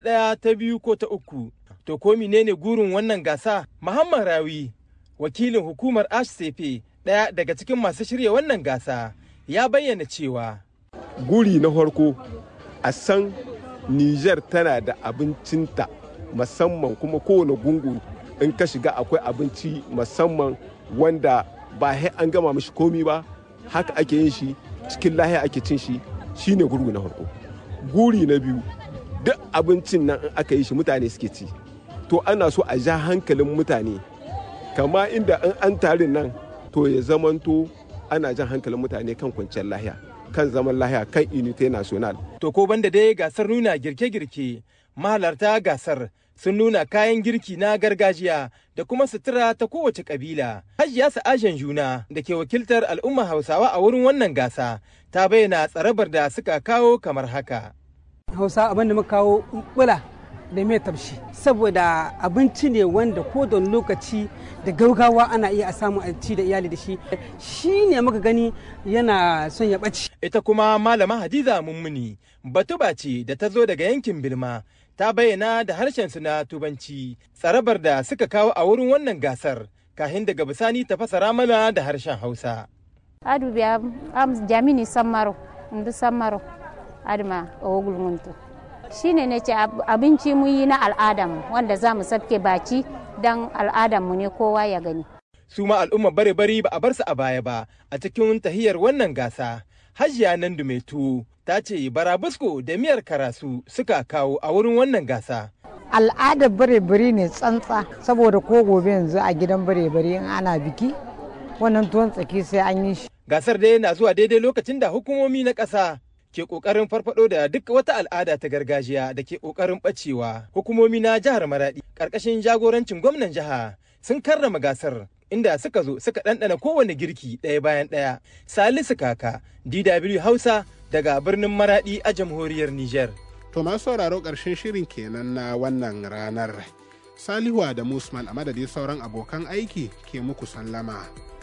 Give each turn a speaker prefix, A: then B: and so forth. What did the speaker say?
A: ɗaya ta biyu ko ta uku. To ko menene gurin wannan gasa? Muhammad Rawi, wakilin hukumar HCP ɗaya daga cikin masu shirya wannan gasa, ya bayyana cewa.
B: Guri na farko a san Nijar tana da abincinta musamman kuma kowane gungu in ka shiga akwai abinci musamman wanda ba sai an gama mishi komi ba haka ake yin shi cikin lahiya ake cin shi shine gurgu na farko guri na biyu duk abincin nan in aka yi shi mutane suke ci to ana so a ja hankalin mutane kama inda in an tarin nan to ya zamanto ana jan hankalin mutane kan kwanciyar lahiya kan zaman lahiya kan unité national
A: To ko banda dai gasar nuna girke-girke mahalarta gasar sun nuna kayan girki na gargajiya da kuma sutura ta kowace kabila. Hajiya Sa'ajen Juna da ke wakiltar al'umma Hausawa a wurin wannan gasa ta bayyana tsarabar da suka kawo kamar haka.
C: hausa abin da muka kawo bula da mai tafshi saboda abinci ne wanda ko da lokaci da gaugawa ana iya a samu a ci da iyali da shi shi ne muka gani yana son ya ɓaci
A: Ita kuma Malama Hadiza Mummuni batuba ce da ta zo daga yankin Bilma ta bayyana da harshen su na Tubanci tsarabar da suka kawo a wurin wannan gasar kahin daga bisani ta fasara mana da harshen Hausa.
D: adu biya am jamini sammaro ndu sammaro adma ogul muntu shine ne ce ab- abinci mu yi na al'adam wanda za mu sabke baci dan al'adam mu ne kowa ya gani
A: su ma al'ummar bare bari ba a bar su a baya ba a cikin tahiyar wannan gasa hajiya nan tuwo ta ce barabusko da miyar karasu suka kawo a wurin wannan gasa
E: al'adar bare-bare ne tsantsa saboda ko gobe yanzu a gidan bare-bare in ana biki wannan tuwon tsaki sai an yi shi
A: gasar dai na zuwa daidai lokacin da hukumomi na ƙasa ke ƙoƙarin farfado da duk wata al'ada ta gargajiya da ke ƙoƙarin ɓacewa hukumomi na jihar maraɗi ƙarƙashin jagorancin gwamnan jiha sun karrama gasar inda suka zo suka ɗanɗana kowane girki ɗaya bayan ɗaya salisu kaka dw hausa daga birnin maraɗi a jamhuriyar niger
F: To masu sauraro ƙarshen shirin kenan na wannan ranar. Salihu da Musman a madadin sauran abokan aiki ke muku sallama.